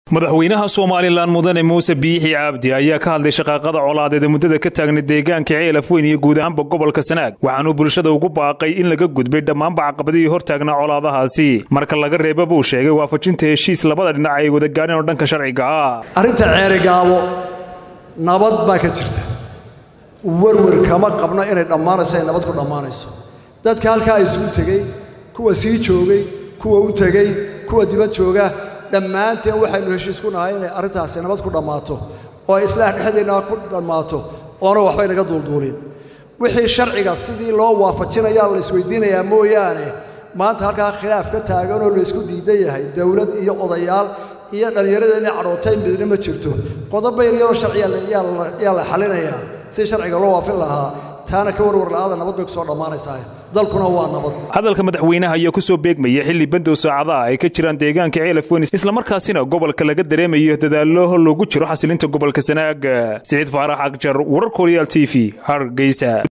madaxweynaha somalilan mudane muuse biixi cabdi ayaa ka hadlay shaqaaqada colaadeed ee muddada ka taagna deegaanka ceelaf weyn iyo guud ahaanba gobolka sanaag waxaanuu bulshada ugu baaqay in laga gudbay dhammaanba caqabadihii hortaagnaa colaadahaasi marka laga reeba buu sheegay waafajinta heshiis labada dhinac ay wada gaadheen oo dhanka sharciga ah arrinta ceerigaabo nabad baa ka jirta werwer kama qabno inay dhammaanayso ay nabad ku dhammaanayso dadka halkaa isugu tegey kuwa sii joogay kuwa u tegey kuwa dibad jooga dhammaanteen waxaynu heshiis ku nahay inay arrintaasi nabad ku dhammaato oo islaax dhexdeennaa ku dhammaato oona waxbay naga duulduulin wixii sharciga sidii loo waafajinayaa la isweydiinayaa mooyaane maanta halkaa khilaaf ka taaganoo laysku diidan yahay dowlad iyo odayaal iyo dhallinyarada inay cadhootay midna ma jirto qodob yaryaroo sharciya yaa la xalinayaa si sharciga loo waafin lahaa taana ka warwar la'aada nabad bay ku soo dhammaanaysaa dalkuna waa nabad hadalka madaxweynaha ayaa ku soo beegmaya xilli bandow saacadaha ay ka jiraan deegaanka ceelaf weyn islamarkaasina gobolka laga dareemayo dadaallo loogu jiro xasilinta gobolka sanaag siciid faarax akjar warar koryaal t v hargeysa